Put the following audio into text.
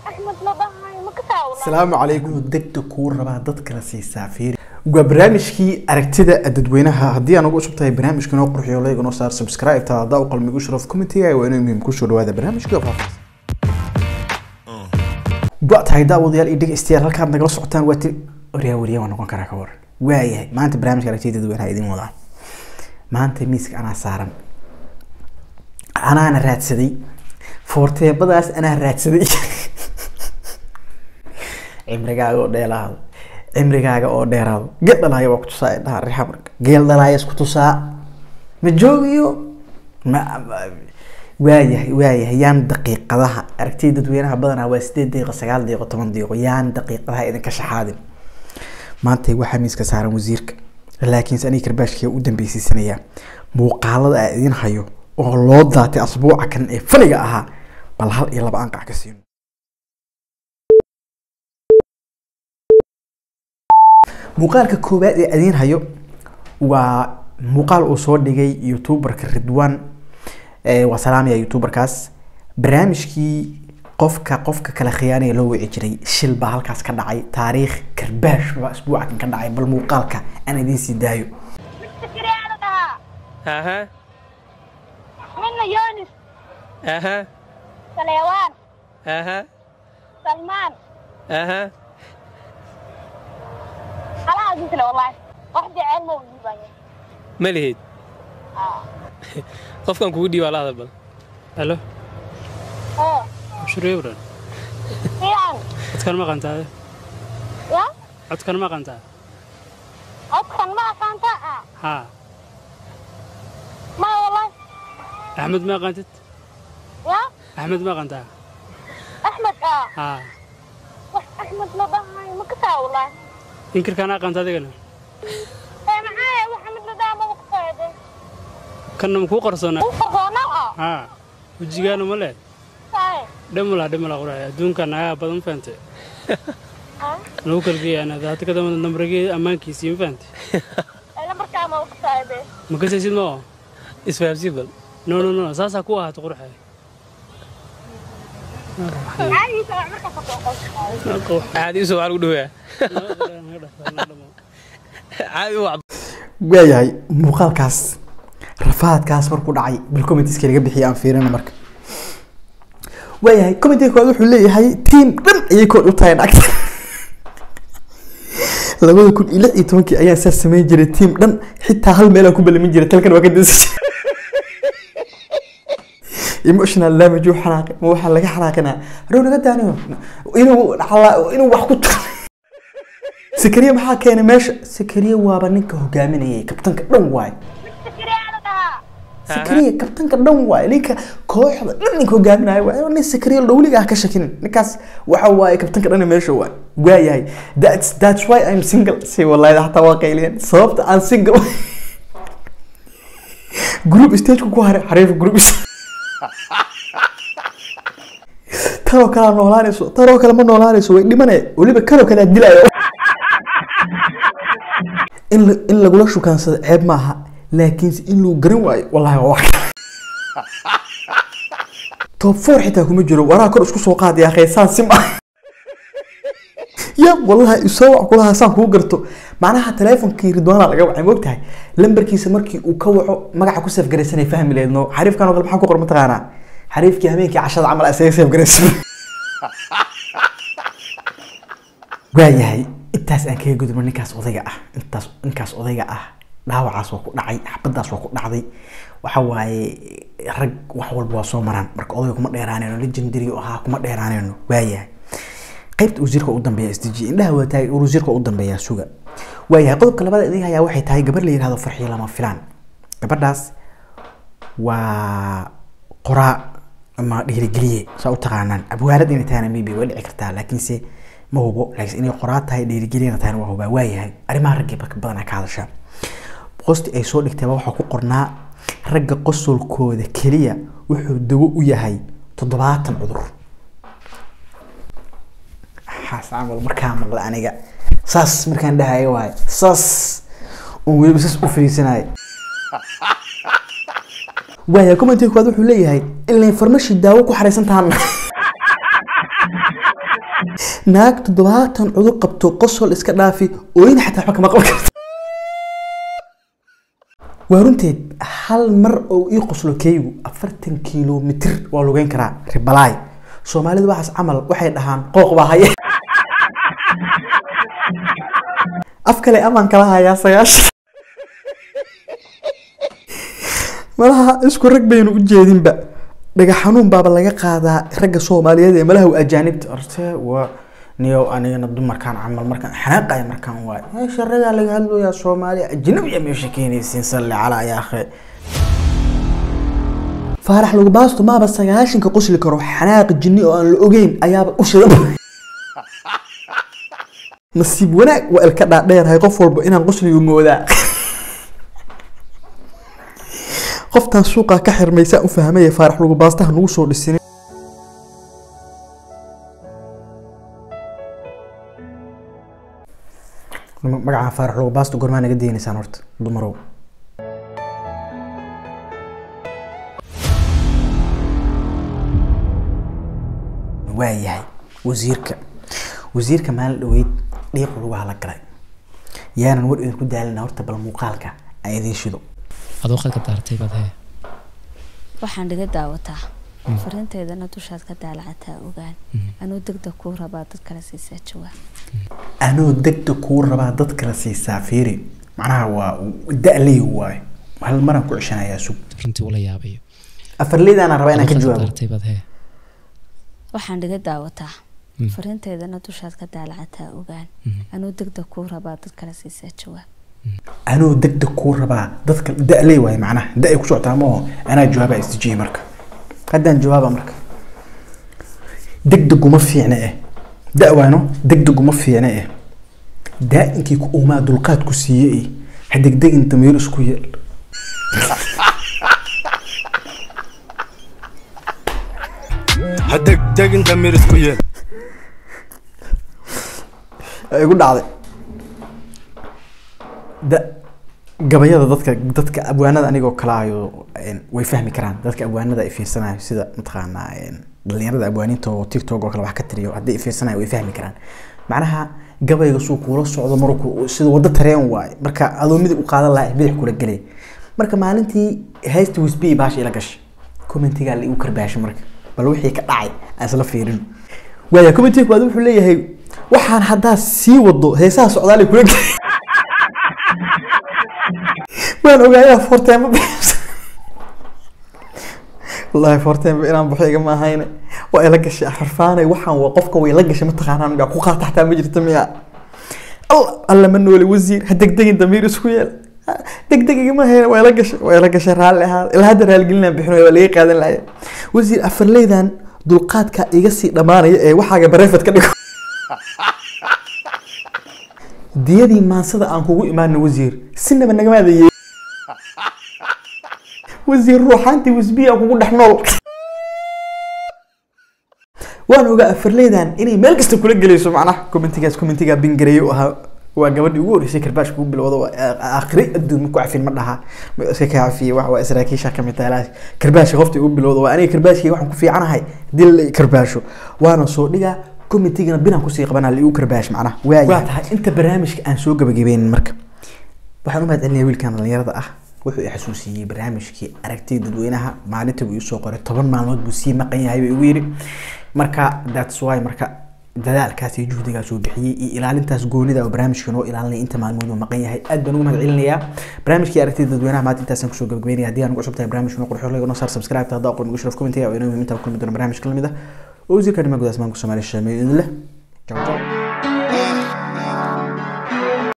axmed la dhahayo ma ka taawla asalaamu calaykum degta kuu rabaa dad kala siisaa fiiri waa barnaamijkii aragtida dadweynaha haddii aan ugu cusub tahay barnaamijka inoo qurxiyo like inoo saar subscribe ta haddaa u qalmigu sharaf commentiga waa inuu muhiim kusoo dhawaada barnaamijka faafahsan go tahay daawadayaal iyo dhegeystayaal halkaad nagala socotaan waa ti waryaa wariya waa noqon karaa ka waran waayahay maanta barnaamijka aragtida dadweynaha idin wadaa maanta miiska anaa saaran anaana raadsaday foorteebadaas anaa raadsaday cimrigaaga oo dheelaado cimrigaaga oo dheeraado geel dhalaaya waa kutusaa indhaha rixa marka geel dhalaaya isku tusaa ma joogiyo ma ma- waayahay waayahay yaan daqiiqadaha aragtida dadweynaha badanaa waa sideed daqiiqo sagaal daqiiqo toban daqiiqo yaan daqiiqadaha idinka shaxaadin maanta waxaa miiska saaran wasiirka laakiinse aniga karbaashkiga u dambeysiisanayaa muuqaalada aan idin hayo oo loo daatay asbuuca kan ee faniga ahaa bal hal iyo laba anqac ka siino muuqaalka koowaad ee idiin hayo waa muuqaal uu soo dhigay youtuberka ridwan ee waa salaamaya youtuberkaas barnaamijkii qofka qofka kala khiyaanaya loo wici jiray shil baa halkaas ka dhacay taariikh karbaash baa isbuuca kan ka dhacay bal muuqaalka aan idiin sii daayo fikriyaa la dhahaa Aha, midna yonis aha, saleewaan aha, salmaan aha. halaha disle wallaahi wax jeceel ma udiibaya Ma lihid. Qofkan kugu dhiibaa la hadal bal. Halo, oo shurey bran. fiican Codkan ma qantaa? ya Codkan ma qantaa? codkan ma aqaanta ah Ha. ma wallaahi Axmed ma qantid? ya Axmed ma qantaa? axmed ah Ha. wax axmed la dhahayo ma ka taawla Inkirkaan aqanta adigana. ee maxaa wax axmed la dhahaa ma ka taawde Kanna ma kuu qarsoona? u qarsoona ah Ha. Wajigaana ma leh. saay Dhimala dhimala quraay. Adduunkan ayaa badan faante. ha Lagu kalgeeyana hadda ka dambe nambarigii ammaankiisii ma faante. ee lambarkaa ma ka taawde Ma kasaysid ma oo? Isfahamsiin bal. No no no, saasaa ku ahaato qurxay. caadiisa wax markaa ka soo qoyso Caadi usoo waxaa lagu dhaweeyaa. Caadi u wacba. waayahay muuqaalkaas rafaadkaas markuu dhacay bal commentiska laga bixiya aan fiirina marka waayahay commentiga koowaad wuxuu leeyahay tiim dhan ayay kood u tahay nacagta labada kun iyo lix iyo tobankii ayaan saas samayn jiray tiim dhan xitaa hal meelaan ku balamin jiray talkan waa ka dansan jiray emotional damage uu xanaaqay ma waxaa laga xanaaqinaa harow naga daaniyo inuu xalaa- inuu wax ku taro sakariya maxaa keenay meesha sakariya waaba ninka hogaaminayay kabtanka dhan waay fikriyaa la dhahaa sakariya kabtanka dhan waay ninka kooxda dhan ninka hogaaminaya waay nin sakariya dhowliga ah ka shakinin ninkaas waxa waaye kabtanka dhan meesha waay waayahay that's that's why I'm single si wallahi hataa waa qayliyeen sababta aan single group stage ku haray xariif group tanoo kale noolaanayso tanoo kale ma noolaanayso way dhimanaya weliba kanoo kale aad dilaya in la- in lagula shukaansado ceeb maaha laakiinse in lagu garan waayo wallahi waa wax top four xitaa kuma jiro waraa kor isku soo qaadaya khaysaan sim ah ya wallahi isoo wac kulaha saan kuu garto macnaha taleefonkii ridwaana laga wacay moogtahay lambarkiisa markii uu ka waco magaca ku safgaraysanay fahmi leedno xariifkan oo kale maxaa ku qoran mataqaanaa xariifkii habeenkii cashada camal isaga safgaraysan waayahay intaas aan kaga gudubno ninkaas odayga ah intaas ninkaas odayga ah dhaawacaas waa ku dhacay xabadaas waa ku dhacday waxa waaye rag wax walba waa soo maraan marka odayga kuma dheeraanayno legendary oo ahaa kuma dheeraanayno waayahay qaybta wasiirka u dambeeya sdg indhaha waa taagay wasiirka u dambeeya suga waayahay qodobka labaad idin hayaa waxay tahay gabar la yihahdo farxiyo lama filaan gabadhaas waa qoraa ama dhiirigeliye saa u taqaanaan abwaalad inay tahayna maybe way dhici kartaa laakiinse ma hubo laakiin inay qoraa tahay dhiirigeliyana tahayna waa hubaa waayahay arrimaha raggii barka badanaa ka hadasha qosti ay soo dhigtayba waxaa ku qornaa ragga qosolkooda keliya wuxuu dawo u yahay toddobaatan cudur waxaas camal markaa maqla aniga saas markaan dhahayo waaye saas oon weliba saas u fariisanaya waaya commentiga koowaad wuxuu leeyahay ilaa farmashi daawo ku xaraysan tahan naag toddobaatan cudur qabto qosol iska dhaafi ooyna xataa waxba kama qaban karto waa runteed hal mar oo ii qoslo keygu afartan kilomitir waa lugeyn karaa ribalaay soomaalidu waxaas camal waxay dhahaan qooq baa haye af kale amaan kala hayaa sagaashan malaha isku rag baynu u jeedinba dhagax xanuun baaba laga qaadaa ragga soomaaliyeed ee malaha waa ajaanibta horte waa niyow anigana dumarkaan camal markaan xanaaqaya markaan waay meesha ragaa laga hadlayaa soomaaliya ajnabiya meesha keenaysiin salli calaa yaa akhi faarax lagu baasto maaba sagaashanka qosli karo xanaaq jinni oo aan la ogeyn ayaaba u shidan nasiib wanaag waa ilka dhaadheerahay qof walba inaan qosligu moodaa qoftan suuqa ka xirmaysaa u fahmaya faarax lagu baastaha nagu soo dhisin magaca faarax lagu baasta gormaa naga daynaysaan horta dumarow waayahay wasiirka wasiirka maalin dhaweyd dhiiq lagu hala galay yaanan war idinku daalina horta bal muuqaalka aan idiin shido adoo qadka daartay baad hee waxaan dhiga daawataa fariinteedana dushaad ka daalacataa ogaan anuu degdeg kuu rabaa dad kale siisaa jawaab anoo degdeg kuu rabaa dad kala siisaa fiiri macnaha waa da-ley waayo hal maraan ku ceshanayaa sug runtii ula yaabayo afarleydaana rabaa inaan ka Adoo qadka jawaabo daartay baad hee waxaan dhiga daawataa fariinteedana dushaad ka daalacataa ogaan anuu degdeg kuu rabaa dad kale siisaa jawaab anoo degdeg kuu rabaa dadka da-ley waayo macnaha da-ay ku socotaa maaho anaa jawaabaa istijiyey marka haddaan jawaaba marka degdeguma fiicna eh da waano degdeguma fiicna eh daa-inkii ku uumaa dulqaad ku siiye eh ha degdegin damiir isku yeel ha degdegin damiir isku yeel ay igu dhacday da gabayada dadka dadka abwaanada anigoo kale ayo een, way fahmi karaan dadka abwaanada ay fiirsanayo sida mataqaanaa een, dhalinyarada abwaaniinta oo tiktok oo kale wax ka tiriyo haddii ay fiirsanayo way fahmi karaan macnaha gabayga suu kuula socdo marku sida waddo tareen waaye marka adoo midig u qaadan lahaa bidix kula gelay marka maalintii haysta wisbi baasha ila gashay commentigaa la igu karbaashay marka bal wixii ka dhacay aan isla fiirin waaya commentiga koowaad wuxuu leeyahay waxaan haddaa sii wado heesaha socdaal ay kula gelay waan ogaayaa forteema bixisa wallaahi forteema inaan baxo igama ahayne waa ila gashay xarfaanay waxaan waa qofka way la gashay mataqaanaa miyaa ku qaata xataa ma jirta miyaa alla alla ma noole wasiir ha degdegin damiir isku yeel Ha, degdeg igama hayne waa ila gashay waa ila gashay raalli ahaa ilaa hadda raaligelinaan bixinayo waa laga qaadan lahaye wasiir afarleydan dulqaadka iga sii dhammaanaya ee waxaaga bareefad ka dhigo diyadii maansada aan kugu imaano wasiir sinaba nagamaada yee wasiir ruuxaantii wisbiya kugu dhex nool waan ogaa afarleydan inay meel kasta kula gelayso macnaha commentigaas commentigaa bingareeye u ahaa waa gabadhii ugu horreysay karbaash kugu bilowda waa aakhiri adduun ma ku cafin ma dhaha ma iska ka cafiye wax waa saraakiisha kamid tahay karbaasha qofta ugu bilowda waa aniga karbaashkii waxaan ku fiicanahay dil la karbaasho waana soo dhigaa commentigana binaan kusii qabanaa liigu karbaash macnaha waa tahay inta barnaamijka aan soo gabagabeynin marka waxaan u mahad celinaya wiilkan dhalinyarada ah wuxuu i xasuusiyey barnaamijkii aragtida dadweynaha maalinta buu isoo qoray toban maalmood buu sii maqan yahay buu igu yidhi marka that's why marka dadaalkaas iyo juhdigaas uu bixiyey iyo ilaalintaas goonida oo barnaamijka noo ilaalinaya inta maalmood uu maqan yahay aad baan ugu mahad celinayaa barnaamijkii aragtida dadweynaha maanta intaasaan kusoo gabagabeynaya haddii aan ugu cusub tahay barnaamijka noo qurxo noo saar subscribe haddaa aqoon ugu sharaf commentiga oo inoo muhiim intaa kulmi doona barnaamijka lamid ah oo wasiirka arrimaha gudaha asmaanka soomaaliya shameeyo idin leh ciao ciao